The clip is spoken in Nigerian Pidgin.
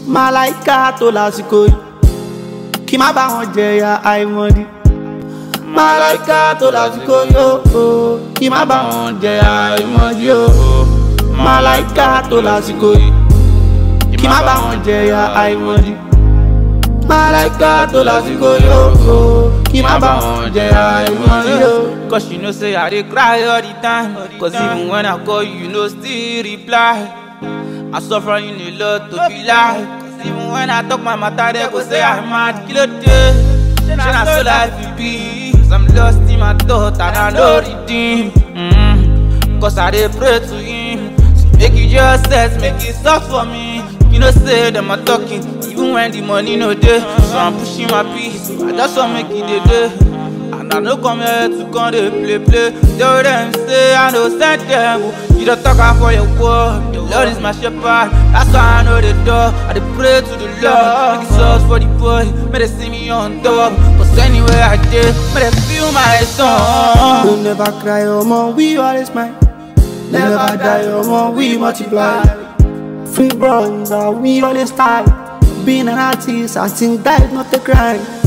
Màláìka tó lásìkò yìí kí má bá wọn jẹyà àìmọ̀dí. Màláìka tó lásìkò yìí o kí má bá wọn jẹyà àìmọ̀dí o. Màláìka tó lásìkò yìí kí má bá wọn jẹyà àìmọ̀dí. Màláìka tó lásìkò yìí o kí má bá wọn jẹyà àìmọ̀dí o. Cause you know say I dey cry all the time Cause even when I call you, you no still reply I suffer in a lot to be like Cause even when I talk my matter, they go say I'm mad Kilo day, shey na so life it be Cause I'm lost in my thought and I no redeem mm Cause I dey pray to him So make you just set, make it soft for me You know say them are talking Even when the money no dey So I'm pushing my peace I just want make it dey dey And I no come here to come dey play play. Tell them say I no send them. oh. You don't talk am for your word. The Lord is my shepherd. That's why I know the door. I dey pray to the Lord. Make it source for the boy. May they see me on top. Cause anywhere I dey, may they feel my song. We'll never cry, omo, we always smile. Never die, omo, we multiply. Free brother, we always style. Being an artist, I think that is not a crime.